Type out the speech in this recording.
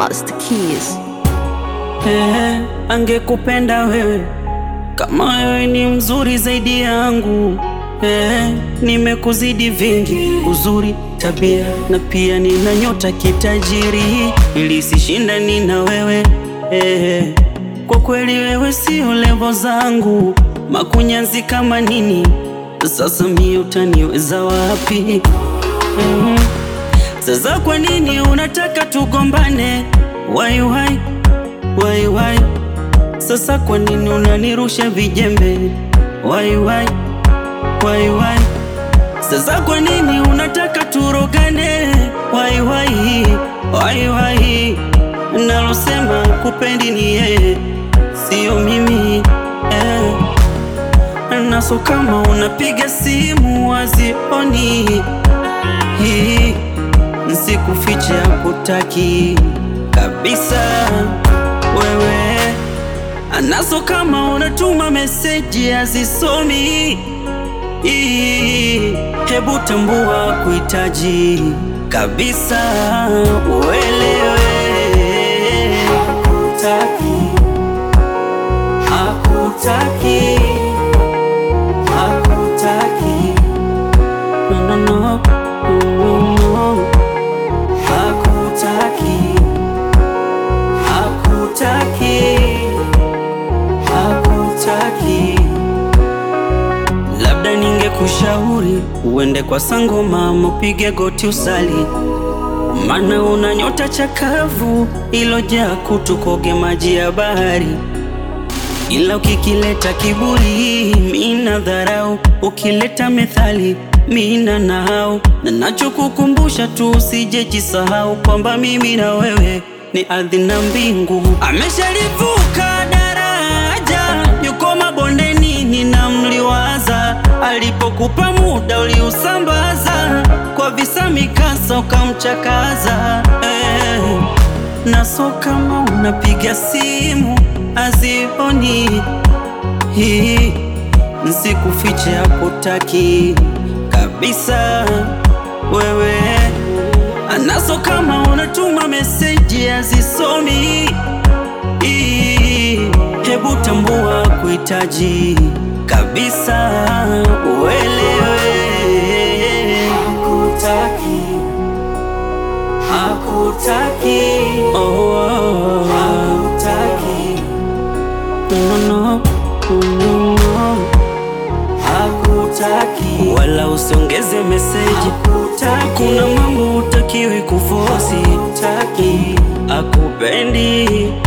Master Keys. Eh, angekupenda wewe kama wewe ni mzuri zaidi yangu. Eh, nimekuzidi vingi, uzuri, tabia na pia nina nyota kitajiri, ili sishindani na wewe eh, kwa kweli wewe sio levo zangu, makunyanzi kama nini, sasa mie utaniweza wapi? Mhm. Sasa kwa nini unataka tugombane? Why, why? Why, why? Sasa kwa nini unanirusha vijembe? Why, why? Why, why? Sasa kwa nini unataka turogane? Why, why? Why, why? Nalosema kupendi ni yeye, sio mimi eh. Naso kama unapiga simu wazioni hii Nsikufiche hakutaki kabisa wewe, anaso kama unatuma meseji hazisomi. Ii, Hebu tambua kuhitaji kabisa, uelewe hakutaki, hakutaki, hakutaki no, no, no, no, no. Hakutaki, hakutaki, hakutaki. Labda ningekushauri uende kwa sangoma, mupige goti usali, mana una nyota chakavu ilojaa kutu, koge maji ya bahari ila ukikileta kiburi mina dharau, ukileta methali mina nahau, na nachokukumbusha tu usije jisahau kwamba mimi na wewe ni ardhi na mbingu. Ameshalivuka daraja, yuko mabondeni, ninamliwaza. Alipokupa muda uliusambaza, kwa visa mikasa ukamchakaza eh. Naso kama unapiga simu azioni hii, nsikufiche hakutaki kabisa wewe. Anaso kama unatuma meseji azisomi hii, hebu tambua kuhitaji kabisa, uelewe hakutaki hakutaki oh, oh, oh. hakutaki no, no, no, no. hakutaki wala usiongeze meseji hakutaki kuna mambo utakiwi kufosi hakutaki akupendi